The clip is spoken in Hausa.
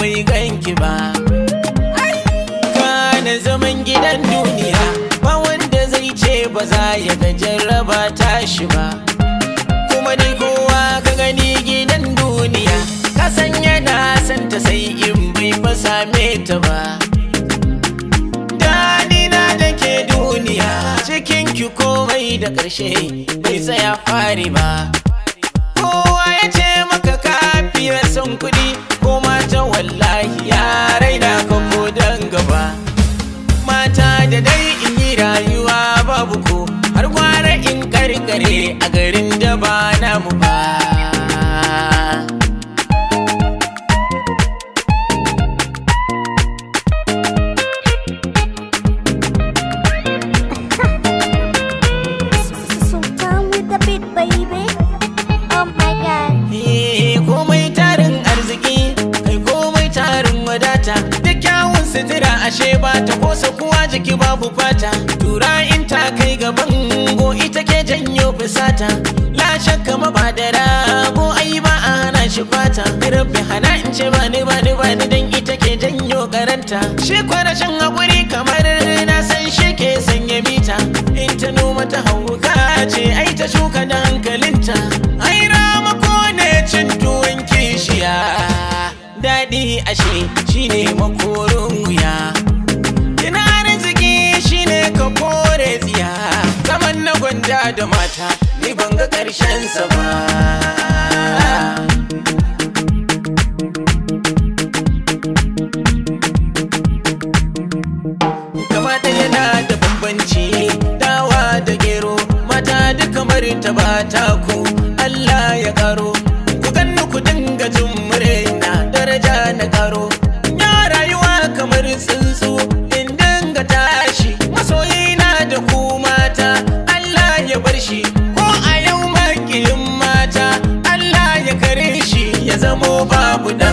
bai ganki ba kana zaman gidan duniya ba wanda zai ce ba za ya ga jarraba tashi ba kuma dai kowa ka gani gidan duniya ka san yana santa sai in bai fa same ta ba Danina da ke duniya cikin ki komai da ƙarshe bai tsaya fari ba kowa ya ce maka kafiyar son kuɗi ko mata wallahi ya raina ka ko dan gaba mata da dai in yi rayuwa babu ko har gwara in karkare a garin da ba namu ba So down with the beat, baby. Oh my god. Eh, komai tarin arziki kai komai tarin wadata da kyawun sutura ashe ba ta kosa kuwa jiki babu fata tura in ta kai gaban go ita ke janyo fusata la shakka ma ba da rago ai ba a hana shi fata rabbi hana in ce ba ni ba ni ba ni dan ita ke janyo karanta shi kwarashin hakuri kamar na san shi ke sanya mita in ta noma ta hauka ce ai ta shuka da hankalinta ai rama ko ne cin tuwon kishiya daɗi ashe shine makorin wuya Kina arziki shine ka kore tsiya Zaman na gwanda da mata ni ban ga ƙarshen sa ba Kama ɗaya na da bambanci dawa da gero mata duka marinta ba ta ku Allah ya karo ku ganni ku dinga jin murna daraja na karo ya rayuwa kamar tsuntsu in dinga tashi masoyina da ku mata Allah ya bar shi ko a yau makiyin mata Allah ya kare shi ya zamo babu da